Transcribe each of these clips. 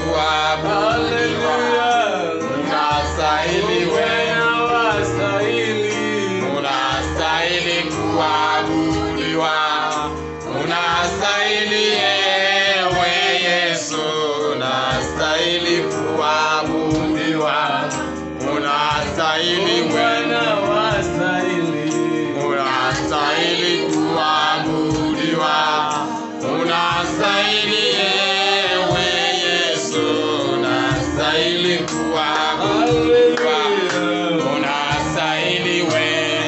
kuabudiwa, unastahili wewe, unastahili kuabudiwa, unastahili ewe Yesu, unastahili kuabudiwa, unastahili wewe unastahili kuabudiwa, unastahili ewe Yesu, unastahili kuabudiwa, unastahili wewe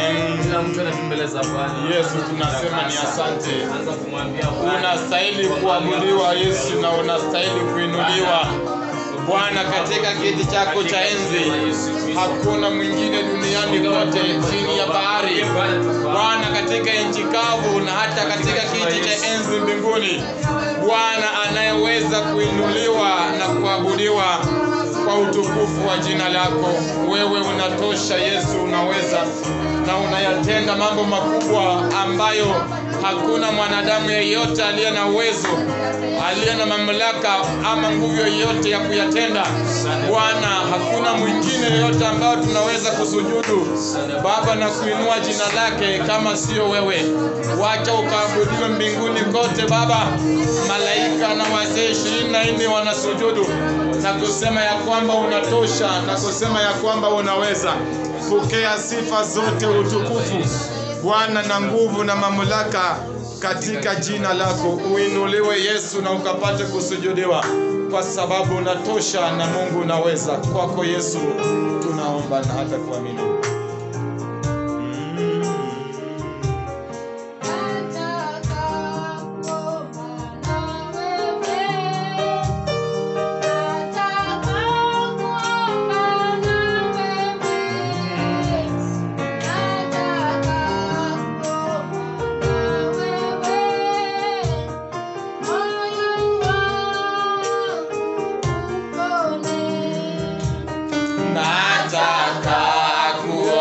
Yesu, tunasema ni asante. Unastahili kuabudiwa Yesu, na unastahili kuinuliwa Bwana katika kiti chako cha enzi. Hakuna mwingine duniani kote chini ya bahari, Bwana katika nchi kavu na hata katika kiti cha enzi mbinguni, Bwana anayeweza kuinuliwa na kuabudiwa kwa utukufu wa jina lako. Wewe unatosha Yesu, unaweza na unayatenda mambo makubwa ambayo hakuna mwanadamu yeyote aliye na uwezo, aliye na mamlaka ama nguvu yoyote ya kuyatenda. Bwana, hakuna mwingine yeyote ambao tunaweza kusujudu Baba na kuinua jina lake kama sio wewe. Wacha ukaabudiwe mbinguni kote Baba. Malaika na wazee ishirini na nne wanasujudu na kusema ya kwamba unatosha na kusema ya kwamba unaweza. Pokea sifa zote, utukufu Bwana na nguvu na mamlaka katika jina lako. Uinuliwe Yesu na ukapate kusujudiwa, kwa sababu unatosha na Mungu unaweza. Kwako Yesu tunaomba na hata kuamini. Nataka kuomba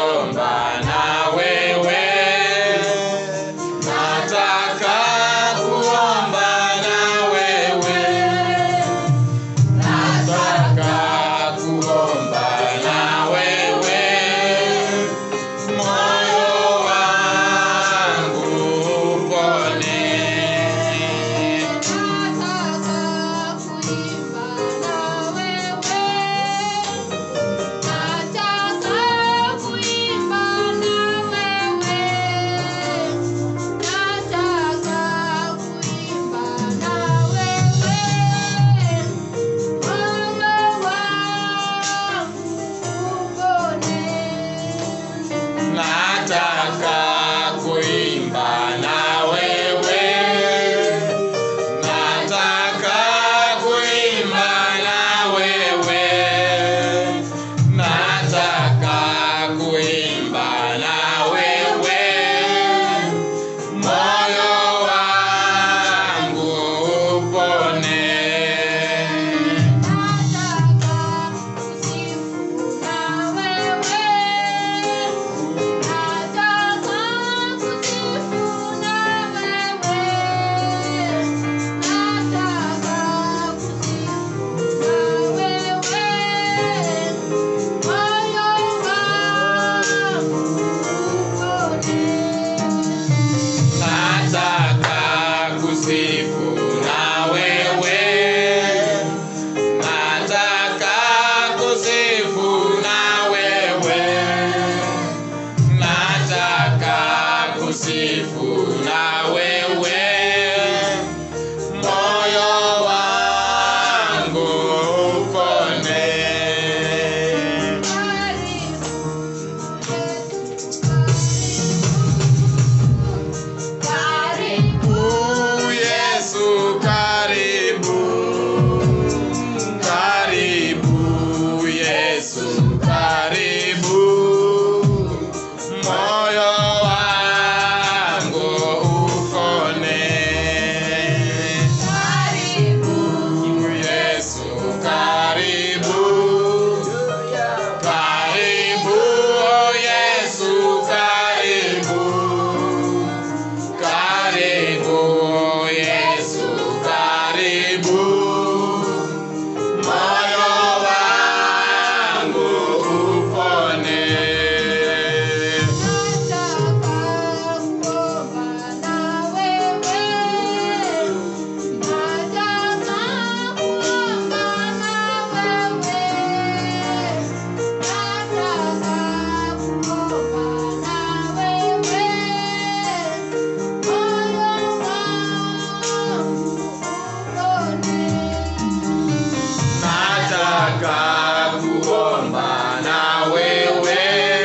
nataka kuomba na wewe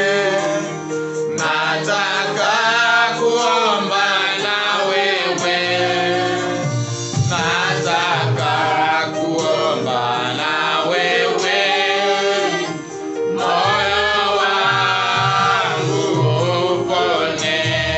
nataka kuomba na wewe nataka kuomba na wewe moyo wangu upone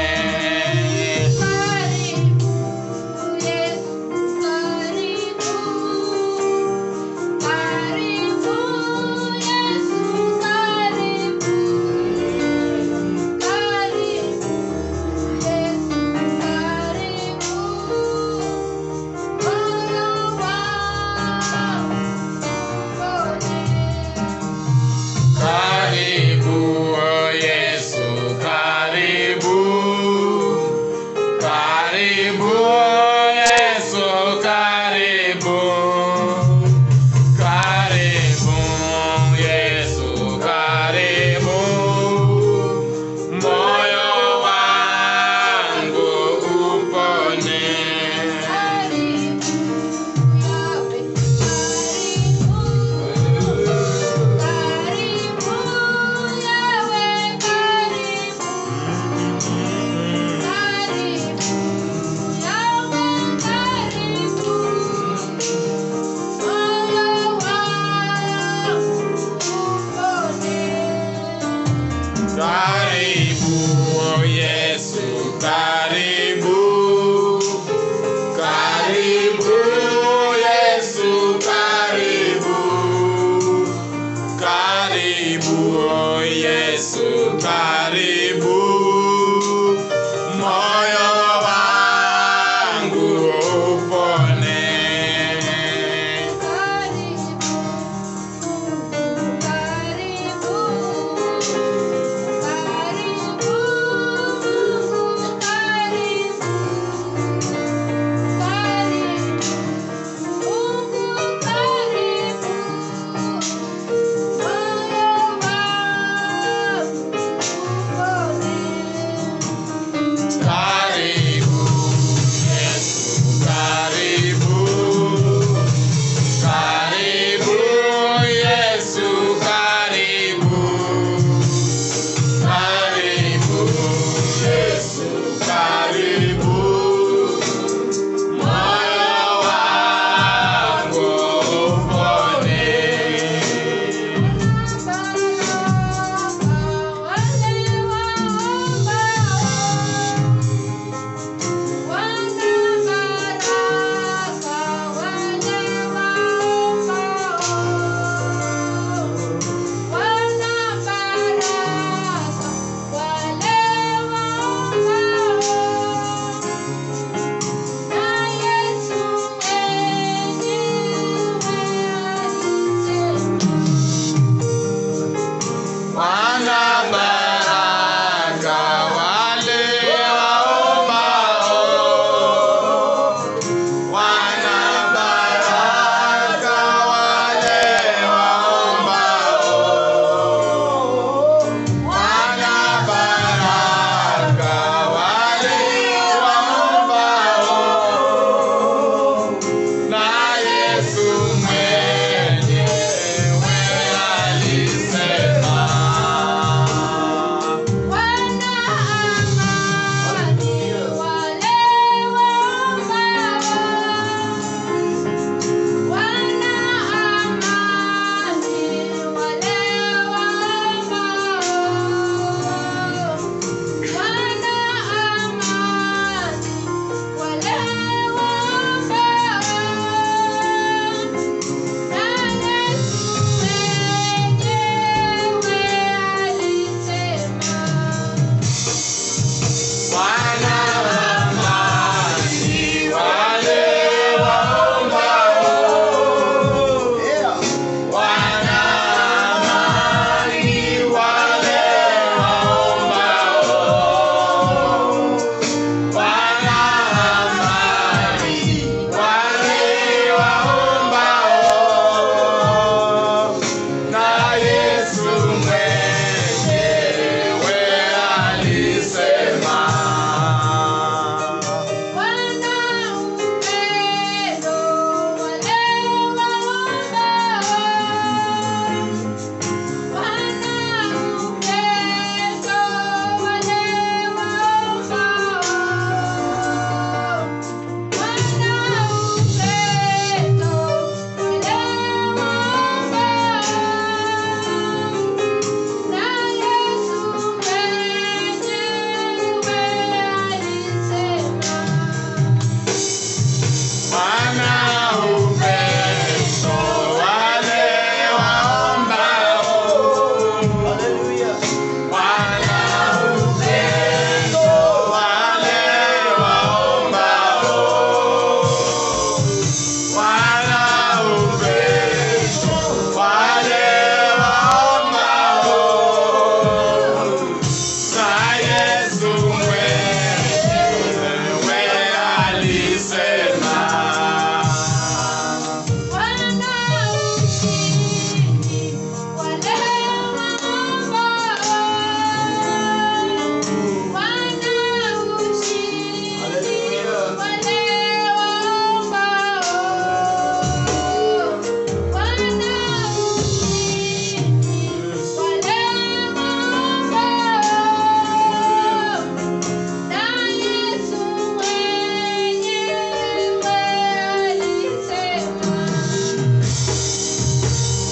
Karibu oh Yesu, karibu. Karibu oh Yesu, karibu. Karibu Yesu, karibu. Moyo wangu upone. Karibu oh Yesu, karibu. Karibu Yesu, karibu. Karibu oh Yesu, karibu. Moyo wangu upone.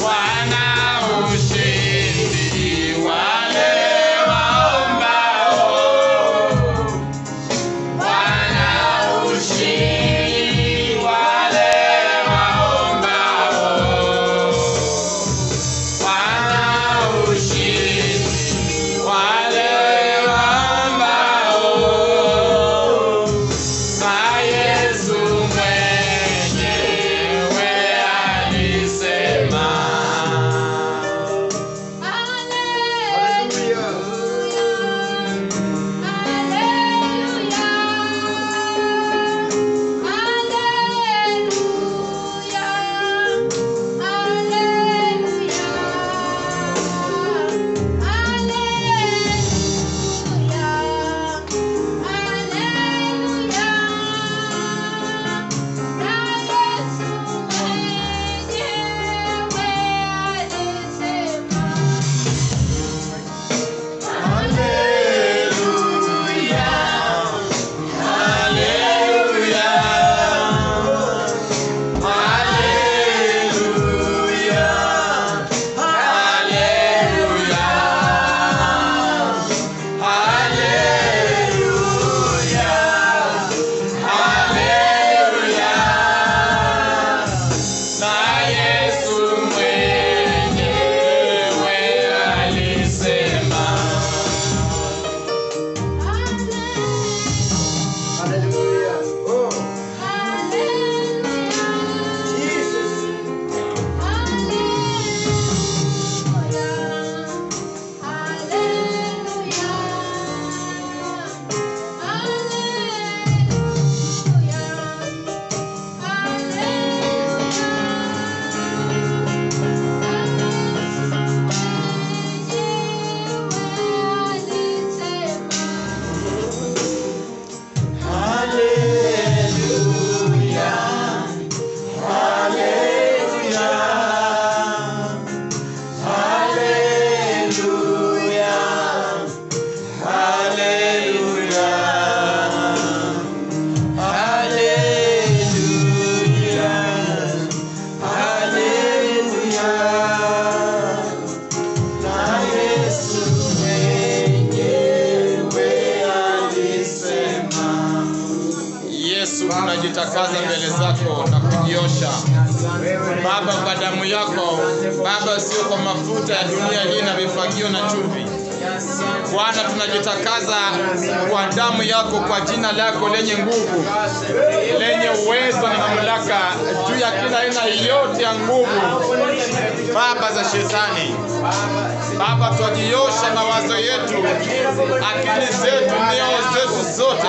Bwana ushindi wale waombao. Bwana ushindi wale waombao. Bwana ushindi wale waombao. Na Yesu mwenyewe alisema. Na Yesu mwenyewe alisema. Yesu, tunajitakaza mbele zako na kujiosha Baba kwa damu yako Baba, sio kwa mafuta ya dunia hii na vifagio na chumvi. Bwana, tunajitakaza kwa damu yako, kwa jina lako lenye nguvu, lenye uwezo na mamlaka juu ya kila aina yote ya nguvu Baba za shetani. Baba, twajiosha mawazo yetu, akili zetu, mioyo zetu zote,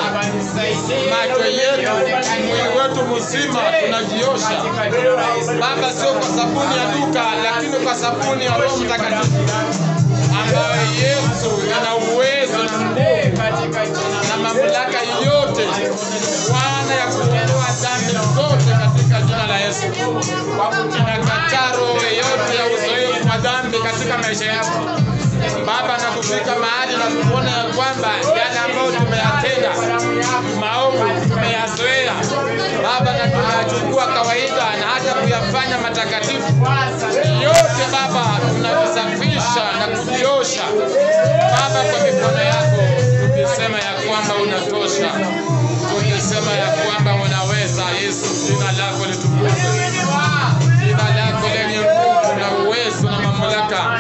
macho yetu, mwili wetu mzima tunajiosha Baba, sio kwa sabuni ya duka, lakini kwa sabuni ya Roho Mtakatifu ambayo Yesu ana uwezo na nguvu na mamlaka yote Bwana ya kuondoa dhambi zote katika jina la Yesu. Tunakataa roho yote ya uzoefu wa dhambi katika maisha yetu Baba, na kufika mahali na kuona ya kwamba yale ambayo tumeyatenda maovu tumeyazoea Baba, na tunayachukua kawaida na hata kuyafanya matakatifu yote Baba, tunavisafisha na kujiosha Baba kwa mikono yako, tukisema ya kwamba unatosha, tukisema ya kwamba unaweza. Yesu, jina lako litukuzwe, jina lako lenye nguvu na uwezo na mamlaka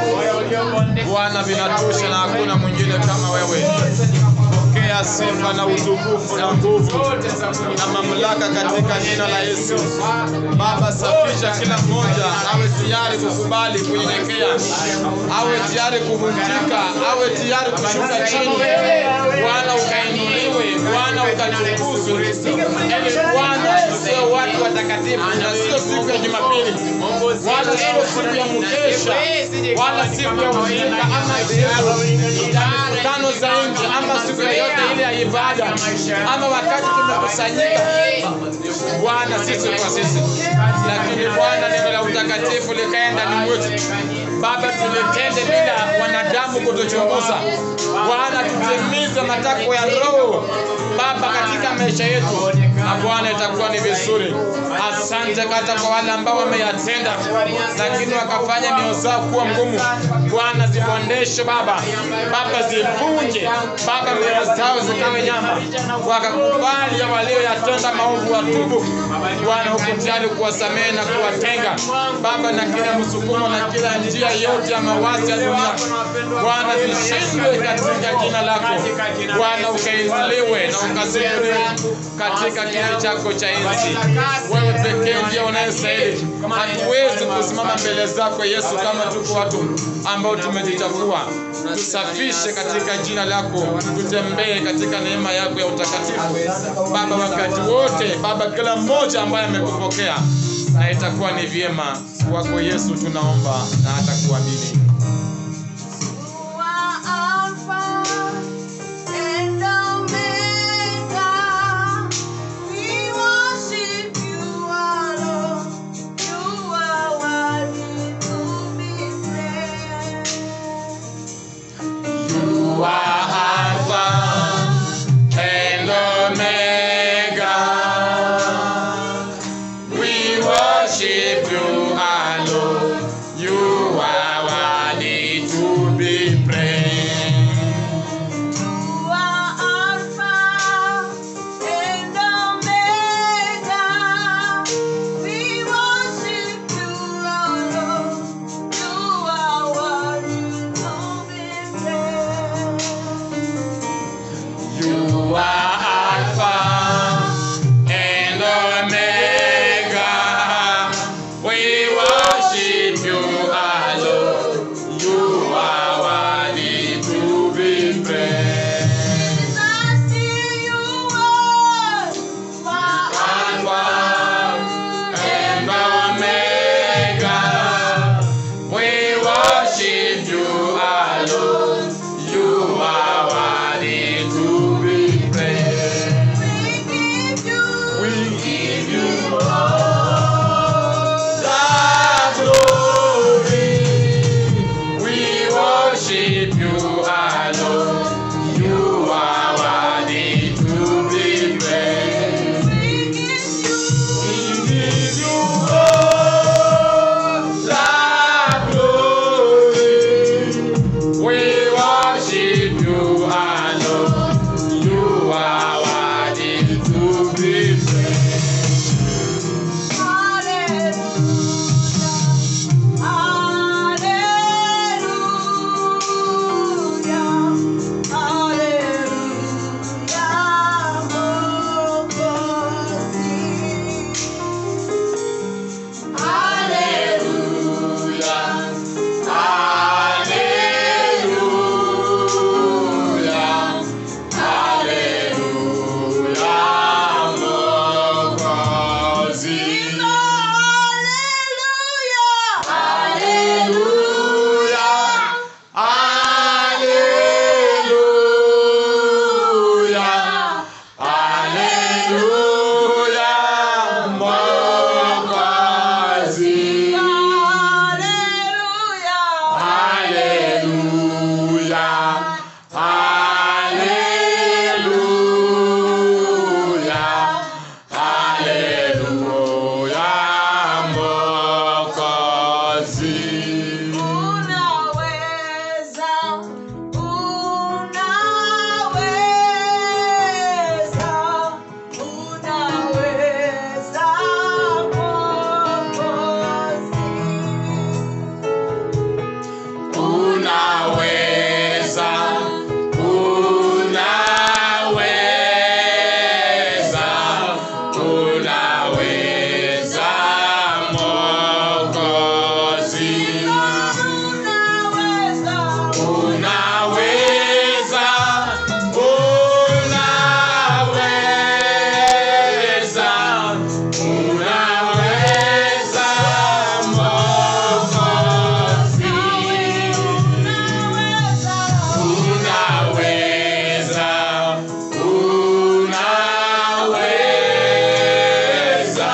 Bwana, vinatosha na hakuna mwingine kama wewe. Pokea sifa na utukufu na nguvu na mamlaka katika jina la Yesu. Baba, safisha kila mmoja awe tayari kukubali kunyenyekea, awe tayari kuvunjika, awe tayari kushuka chini. Bwana ukainuliwe, Bwana ukatukuzwe, ili Bwana sio watu watakatifu na sio siku ya Jumapili, wala sio siku ya mkesha, wala siku ya ushirika ama siku ya mikutano za nje ama siku yoyote ile ya ibada ama wakati tumekusanyika Bwana sisi kwa sisi, lakini Bwana neno la utakatifu likae ndani mwetu. Baba, tulitende bila wanadamu kutuchunguza. Bwana, tutimize matakwa ya Roho Baba katika maisha yetu, na Bwana itakuwa ni vizuri. Asante hata kwa wale ambao wameyatenda, lakini wakafanya mioyo zao kuwa ngumu. Bwana, zibondeshe Baba, Baba zivunje Baba, mioyo zao zikawe nyama, wakakubali ya walioyatenda maovu watubu. Bwana, huku tayari kuwasamehe na kuwatenga Baba, na kila msukumo na kila njia yote ya mawazo ya dunia Bwana, zishindwe katika jina lako Bwana, ukainuliwe na ukasifiwe katika kiti chako cha enzi. Wewe pekee ndiye unayestahili. Hatuwezi kusimama mbele zako Yesu kama tuko watu ambao tumejichafua. Tusafishe katika jina lako, tutembee katika neema yako ya utakatifu Baba, wakati wote Baba, kila mmoja ambaye amekupokea, na itakuwa ni vyema kwako Yesu, tunaomba na hata kuamini. You are Alpha and Omega. We worship you alone. You are worthy to be praised. You are Alpha and Omega. We worship you alone. You are worthy to be praised. You are Alpha and Omega. We worship you alone. You are worthy to be praised. You are Alpha and Omega. We worship you alone. You are worthy to be praised. Jesus, you are Alpha and Omega. We worship you alone. You are worthy to be praised. We give you We give you all the glory. We worship you alone. You are worthy to be praised. we give you We give you all the glory. We worship you alone. You are worthy to be praised. Hallelujah. Hallelujah. Hallelujah. Mwokozi. Hallelujah. Hallelujah. Hallelujah. Mwokozi. Hallelujah. Hallelujah. Hallelujah. Mwokozi. Unaweza, unaweza, unaweza Mwokozi. Unaweza, unaweza, unaweza Mwokozi. Unaweza, Unaweza, unaweza, unaweza Mwokozi. unaweza, Unaweza, unaweza,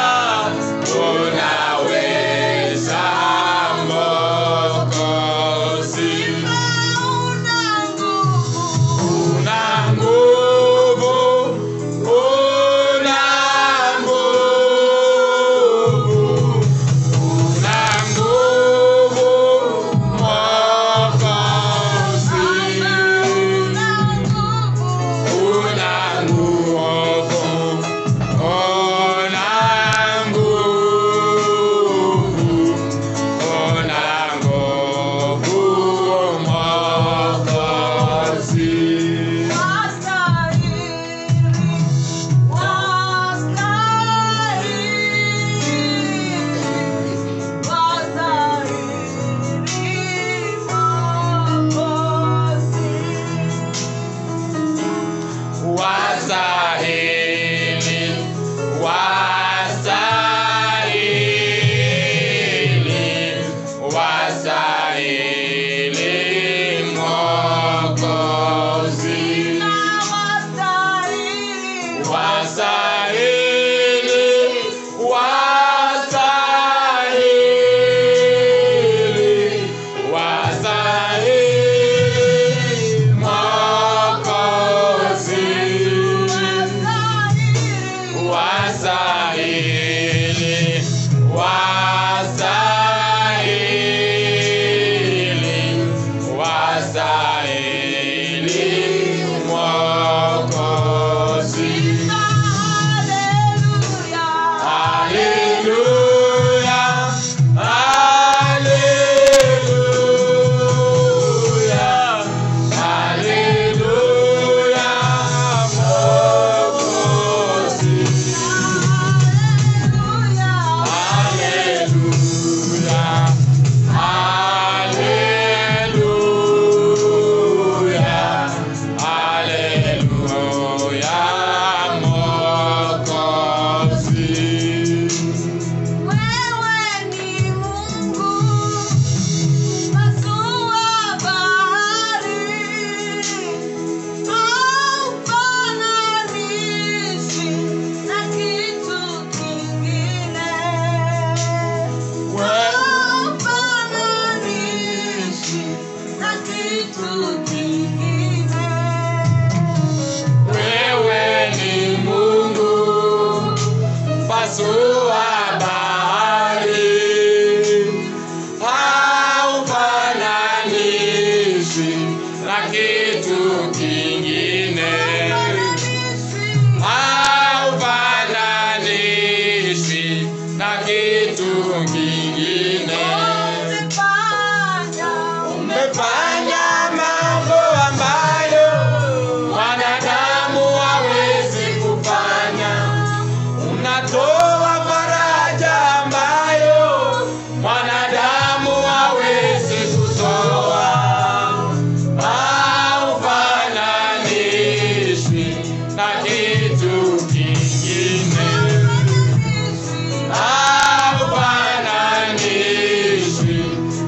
unaweza Mwokozi. unaweza,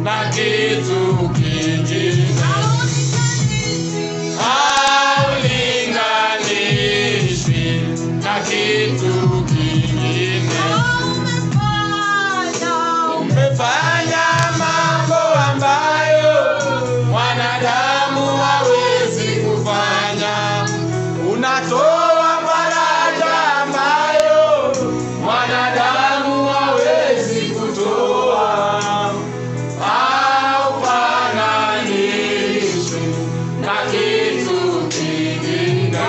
na kitu kingine haulinganishwi na kitu kingine. Umefanya mambo ambayo mwanadamu hawezi kufanya. Unatoa faraja ambayo mwanadamu hawezi kutoa. Haufananishwi na kitu kingine.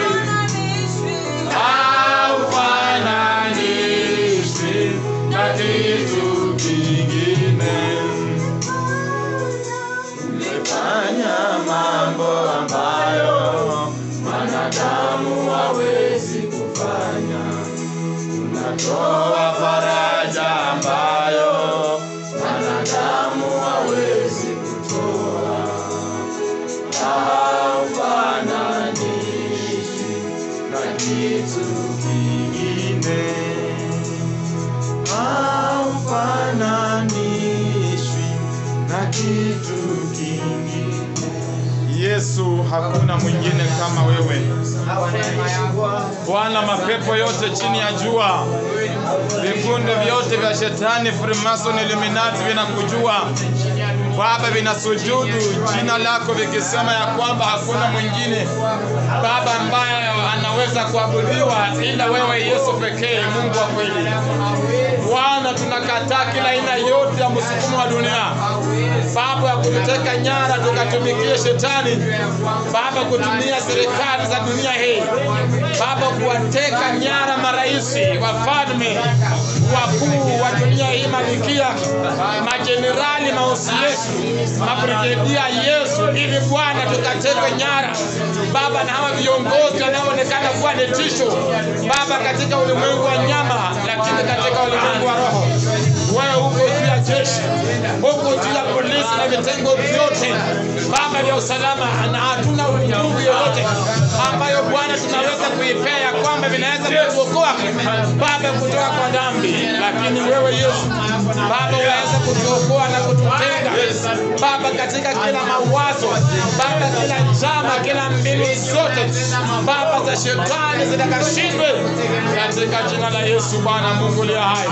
Haufananishwi na kitu kingine. Umefanya mambo ambayo mwanadamu hawezi kufanya. Unatoa faraja ambayo mwanadamu hawezi kutoa. Haufananishi na kitu kingine. Haufananishwi na kitu kingine. Yesu, hakuna mwingine kama wewe. Bwana, mapepo yote chini ya jua, vikundi vyote vya shetani, Freemason, Illuminati vinakujua Baba, vinasujudu jina lako vikisema ya kwamba hakuna mwingine Baba ambaye anaweza kuabudiwa ila wewe Yesu pekee, Mungu wa kweli. Bwana, tunakataa kila aina yote ya msukumo wa dunia Baba, ya kututeka nyara tukatumikie shetani Baba, kutumia serikali za dunia hii Baba, kuwateka nyara maraisi, wafalme, wakuu wa dunia hii, malikia, majenerali, mausi Yesu, mabrigedia Yesu, ili Bwana tukatekwe nyara Baba na hawa viongozi wanaoonekana kuwa ni tisho Baba katika ulimwengu wa nyama, lakini katika ulimwengu wa roho wewe uko juu ya jeshi, uko juu ya polisi na vitengo vyote Baba vya usalama, na hatuna nguvu yoyote ambayo Bwana tunaweza kuipea ya kwamba vinaweza kutuokoa Baba kutoka kwa dhambi, lakini wewe Yesu Baba unaweza kutuokoa na kututenga Baba katika kila mawazo Baba, kila njama, kila mbinu zote Baba za shetani zitakashindwe katika jina la Yesu. Bwana Mungu liya hai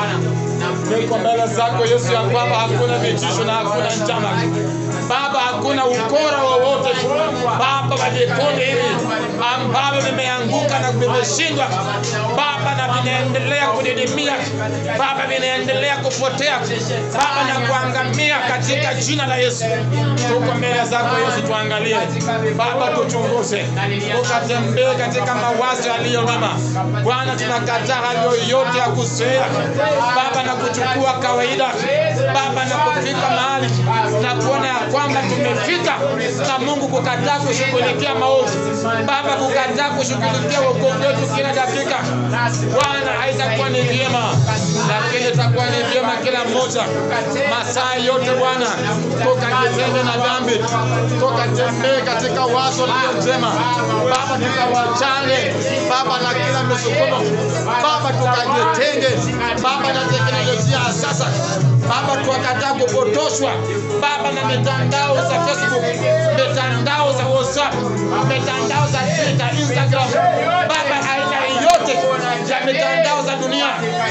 niko mbele zako Yesu, ya kwamba hakuna vitisho na hakuna njama Baba, hakuna ukora wowote Baba wa vikundi hivi ambavyo vimeanguka na vimeshindwa Baba, na vinaendelea kudidimia Baba, vinaendelea kupotea Baba na kuangamia katika jina la Yesu. Tuko mbele zako Yesu, tuangalie Baba, tuchunguze, ukatembee katika mawazo yaliyo mema Bwana. Tunakataa hali yoyote ya kuzoea Baba na kuchukua kawaida Baba na kufika mahali na kuona ya kwamba tumefika na Mungu kukataa kushughulikia maovu Baba, kukataa kushughulikia wokovu wetu kila dakika Bwana, haitakuwa ni vyema, lakini itakuwa ni vyema kila mmoja masaa yote Bwana, tukajitenge na dhambi, tukatembee katika wazo lililo njema Baba, tukawachane Baba na kila misukumo Baba, tukajitenge Baba na teknolojia ya sasa Baba, tukakataa kupotoshwa Baba na mitandao za Facebook, mitandao za WhatsApp, mitandao za Twitter, Instagram Baba, aina yote ya mitandao za dunia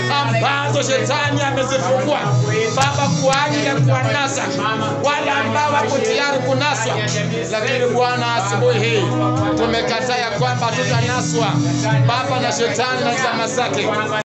ambazo shetani amezifungua Baba kwa ajili ya kuwanasa wale ambao wako tayari kunaswa, lakini Bwana, asubuhi hii tumekataa ya kwamba tutanaswa Baba na shetani na chama zake.